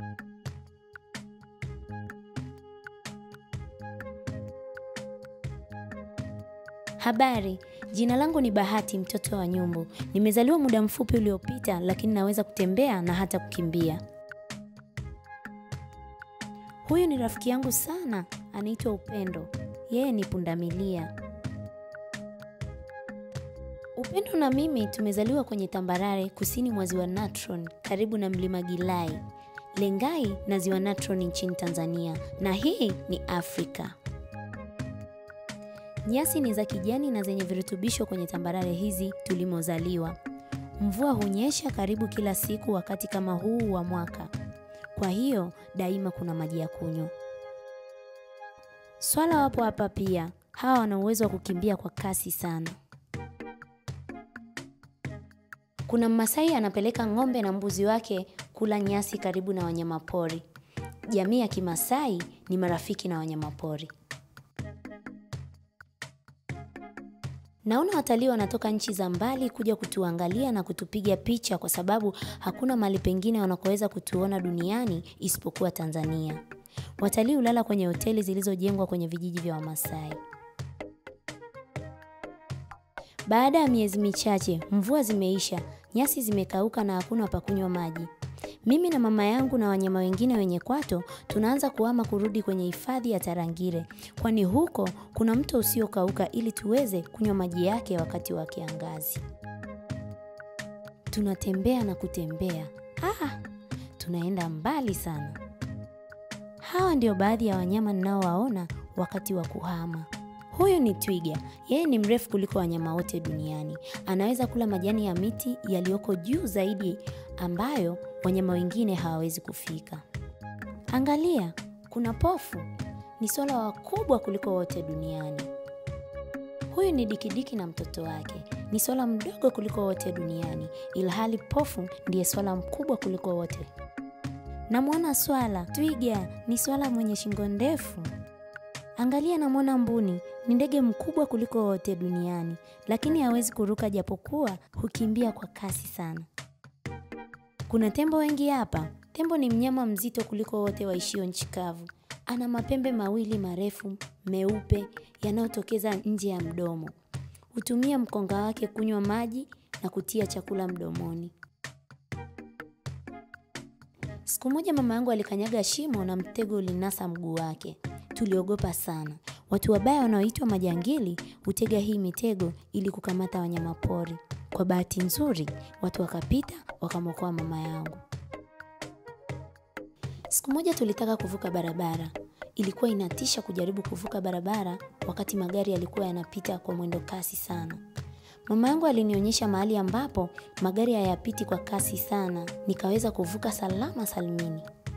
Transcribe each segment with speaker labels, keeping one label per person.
Speaker 1: Habari, jina langu ni Bahati mtoto wa Nyumbu. Nimezaliwa muda mfupi uliopita, lakini naweza kutembea na hata kukimbia. Huyu ni rafiki yangu sana, anaitwa Upendo. Yeye ni pundamilia. Upendo na mimi tumezaliwa kwenye tambarare kusini mwa ziwa Natron, karibu na mlima Gilai, Lengai na ziwa Natron nchini Tanzania, na hii ni Afrika. Nyasi ni za kijani na zenye virutubisho kwenye tambarare hizi tulimozaliwa. Mvua hunyesha karibu kila siku wakati kama huu wa mwaka, kwa hiyo daima kuna maji ya kunywa. Swala wapo hapa pia, hawa wana uwezo wa kukimbia kwa kasi sana. Kuna Mmasai anapeleka ng'ombe na mbuzi wake kula nyasi karibu na wanyamapori. Jamii ya Kimasai ni marafiki na wanyamapori. Naona watalii wanatoka nchi za mbali kuja kutuangalia na kutupiga picha kwa sababu hakuna mahali pengine wanakoweza kutuona duniani isipokuwa Tanzania. Watalii hulala kwenye hoteli zilizojengwa kwenye vijiji vya Wamasai. Baada ya miezi michache, mvua zimeisha, nyasi zimekauka na hakuna pa kunywa maji. Mimi na mama yangu na wanyama wengine wenye kwato tunaanza kuhama kurudi kwenye hifadhi ya Tarangire, kwani huko kuna mto usiokauka ili tuweze kunywa maji yake wakati wa kiangazi. Tunatembea na kutembea. Ah, tunaenda mbali sana. Hawa ndio baadhi ya wanyama ninaowaona wakati wa kuhama. Huyu ni twiga. Yeye ni mrefu kuliko wanyama wote duniani. Anaweza kula majani ya miti yaliyoko juu zaidi ambayo wanyama wengine hawawezi kufika. Angalia, kuna pofu. Ni swala wakubwa kuliko wote duniani. Huyu ni dikidiki na mtoto wake. Ni swala mdogo kuliko wote duniani, ilhali pofu ndiye swala mkubwa kuliko wote. Namwona swala. Twiga ni swala mwenye shingo ndefu. Angalia, namwona mbuni. Ni ndege mkubwa kuliko wote duniani, lakini hawezi kuruka, japokuwa hukimbia kwa kasi sana. Kuna tembo wengi hapa. Tembo ni mnyama mzito kuliko wote waishio nchi kavu. Ana mapembe mawili marefu meupe yanayotokeza nje ya mdomo. Hutumia mkonga wake kunywa maji na kutia chakula mdomoni. Siku moja mama yangu alikanyaga shimo na mtego ulinasa mguu wake. Tuliogopa sana. Watu wabaya wanaoitwa majangili hutega hii mitego ili kukamata wanyamapori. Kwa bahati nzuri, watu wakapita wakamwokoa mama yangu. Siku moja tulitaka kuvuka barabara. Ilikuwa inatisha kujaribu kuvuka barabara wakati magari yalikuwa yanapita kwa mwendo kasi sana. Mama yangu alinionyesha mahali ambapo magari hayapiti kwa kasi sana, nikaweza kuvuka salama salimini.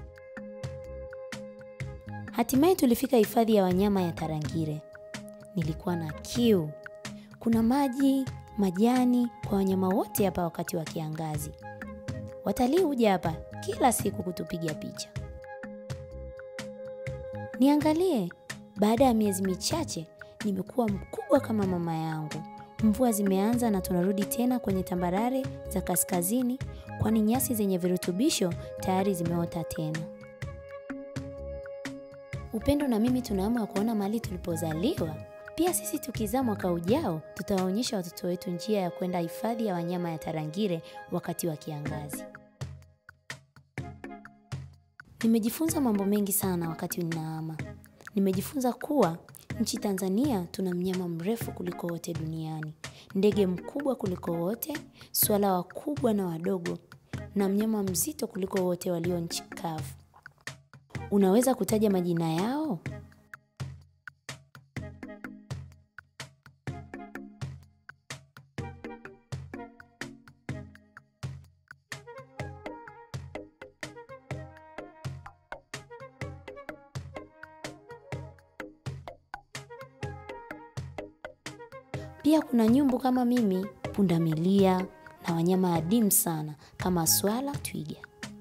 Speaker 1: Hatimaye tulifika hifadhi ya wanyama ya Tarangire. Nilikuwa na kiu. Kuna maji, majani kwa wanyama wote hapa wakati wa kiangazi. Watalii huja hapa kila siku kutupiga picha. Niangalie, baada ya miezi michache nimekuwa mkubwa kama mama yangu. Mvua zimeanza na tunarudi tena kwenye tambarare za kaskazini, kwani nyasi zenye virutubisho tayari zimeota tena. Upendo na mimi tuna hamu ya kuona mahali tulipozaliwa. Pia sisi tukizaa mwaka ujao, tutawaonyesha watoto wetu njia ya kwenda hifadhi ya wanyama ya Tarangire wakati wa kiangazi. Nimejifunza mambo mengi sana wakati ninahama. Nimejifunza kuwa nchi Tanzania tuna mnyama mrefu kuliko wote duniani, ndege mkubwa kuliko wote, swala wakubwa na wadogo, na mnyama mzito kuliko wote walio nchi kavu. Unaweza kutaja majina yao? Pia kuna nyumbu kama mimi, pundamilia na wanyama adimu sana kama swala, twiga.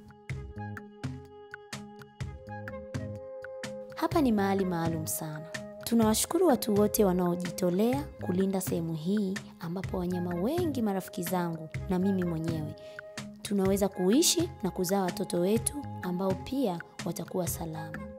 Speaker 1: Hapa ni mahali maalum sana. Tunawashukuru watu wote wanaojitolea kulinda sehemu hii ambapo wanyama wengi marafiki zangu na mimi mwenyewe tunaweza kuishi na kuzaa watoto wetu ambao pia watakuwa salama.